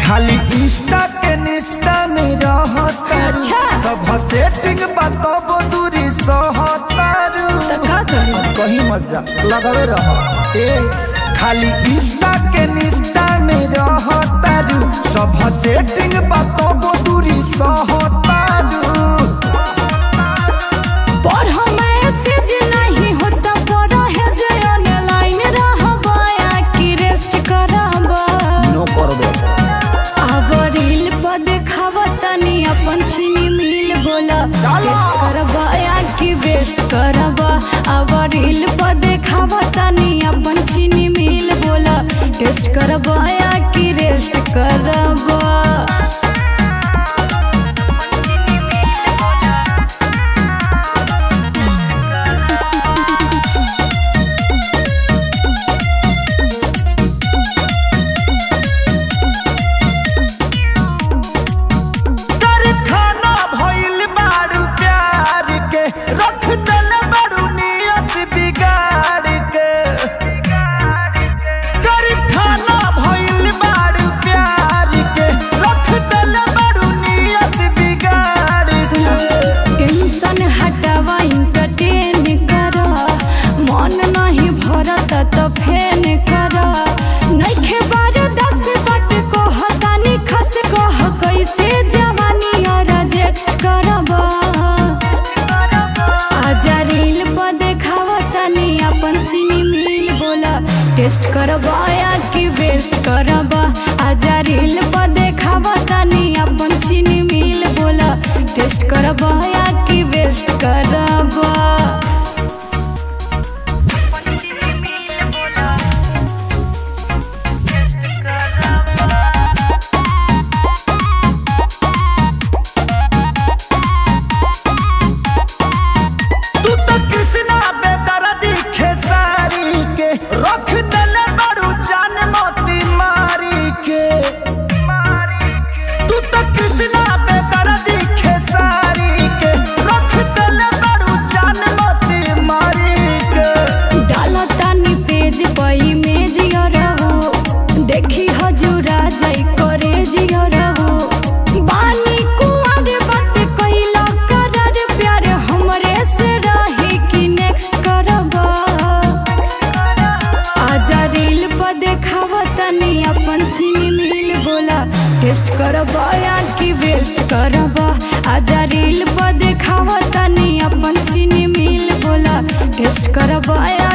खाली इंस्टा के निष्ठा में रहता अच्छा। सब सेटिंग बताबो दूरी सहतारू तो का करी कहीं मत जा लगावे रह ए खाली इंस्टा के निष्ठा में रहतारू सब सेटिंग बताबो दूरी सहतारू पर मैसेज नहीं होता पर है जे ऑनलाइन रहबा या कि रेस्ट करबा नो करबे अब रील पर देखावा तनी अपन चीनी मिल बोला टेस्ट करबा या कि वेस्ट करबा अब रील पर देखावा तनी अपन चीनी मिल बोला टेस्ट करबा या कि रेस्ट करबा कारखाना भइल बारू प्यार के रख दल बारू नियत बिगाड़ के कारखाना भइल बारू प्यार के रख दल बारू नियत बिगाड़ के टेंशन हटावा इंटरटेन करा मन नहीं भरत तो फेन करा नइखे बार दस बट को हतानी खस कह कैसे जवानी और रिजेक्ट करबा आजा रील पर देखावा तनी अपन सीनी मिल बोला टेस्ट करबा या कि वेस्ट करबा आजा रील पर देखावा तनी अपन चीनी मिल बोला टेस्ट करबा या कि वेस्ट करबा तू तो कृष्णा बेदर्दी खेसारी के रख दल बारू जान मोती मारी के तू तो कृष्णा बेदर्दी खेसारी के रख दल बारू जान मोती मारी के डाला तानी पेज पर इमेज रहो देखी हजूरा जाई करे जिया रहो बानी कुंवर बात कइला करर प्यार हमरे से रही कि नेक्स्ट करबा आजा रील पर देखावा तनी अपन सीनी मिल बोला टेस्ट करबा या कि वेस्ट करबा आजा रील पर देखावा तनी अपन सीनी मिल बोला टेस्ट करबा या